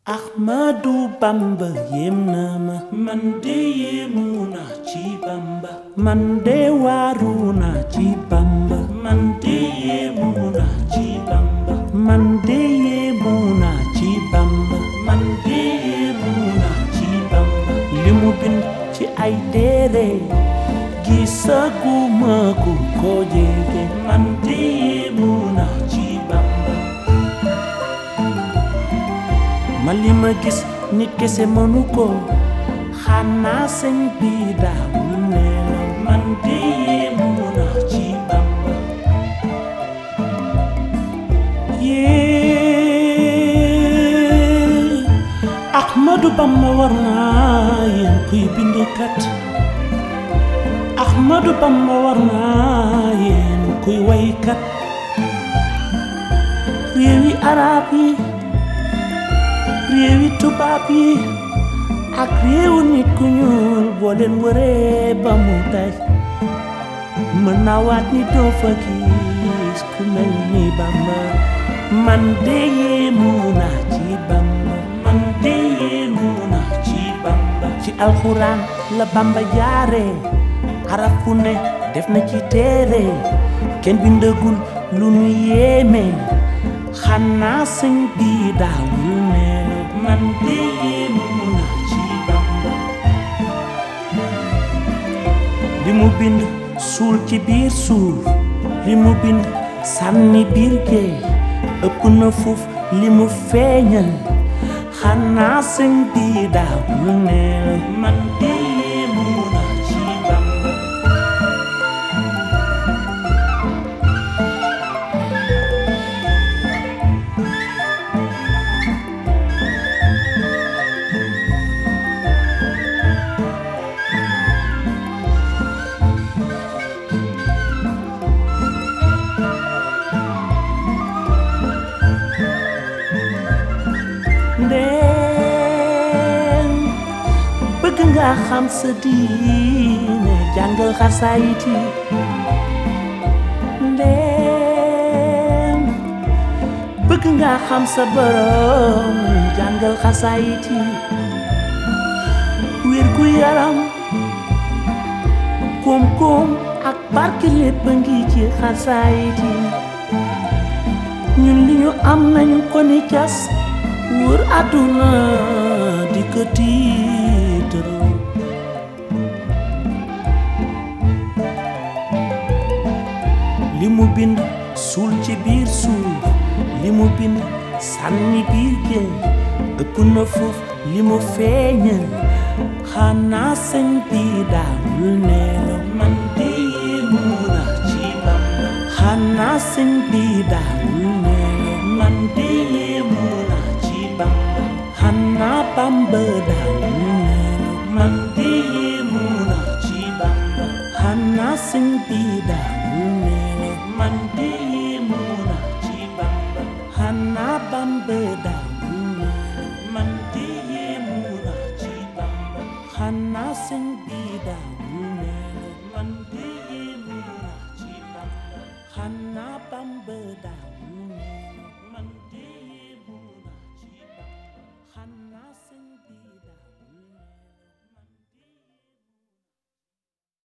Ahmadu Bamba yéem na ma man de yéemu naa ci Bamba man de waaru naa ci Bamba man de yéemu naa ci Bamba man de yéemu naa ci Bamba man de yéemu naa ci Bamba li mu bind ci ay téere gisaguma ku ko jege man de yéemu naa ci Bamba ma li ma gis nit kese mënu ko xanaa sëñ bi daawul nelaw man de yéemu naa ci Bamba yee Ahmadu Bamba war naa yéen kuy bindkat Ahmadu Bamba war naa yéen kuy waykat réewi arab yi réewi tubaab yi ak réewu nit ku ñuul boo leen wëree ba mu daj mën naa waat ni doo fa gis ku mel ni Bamba man de yéemu naa ci Bamba man de yéemu naa ci Bamba ci alxuraan la Bamba jaare araf fu ne def na ci téere kenn bindagul lu nu yéeme xanaa sëñ bi daawul nelaw man de yéemu naa ci Bamba li mu bind suul ci biir suuf li mu bind sànni biir géej ëpp na fuuf li mu feeñal xanaa sëñ bi daawul nelaw man de yéemu naa ci Bamba ndeen bëgg nga xam sa diine jàngal xasaayit yi ndeen bëgg nga xam sa borom jàngal xasaayit yi wér gu yaram koom-koom ak barke lépp a ngi ci xasaayit yi ñun li ñu am nañu ko ni cas wër àdduna di ko tiitaroo li mu bind suul ci biir suuf li mu bind sànni biir géej ëpp na foofu li mu feeñal xanaa sëñ bi daawul nelaw man de yéemu naa ci Bamba xanaa sëñ bi daawul nelaw man de yéemu naa ci Bamba xanaa Bamba daawul nelaw man de yéemu naa ci Bamba xanaa sëñ bi daawul nelaw man de yéemu naa ci Bamba xanaa Bamba daawul nelaw man de yéemu naa ci Bamba xanaa sëñ bi daawul nelaw man de yéemu naa ci Bamba xanaa Bamba daawul nelaw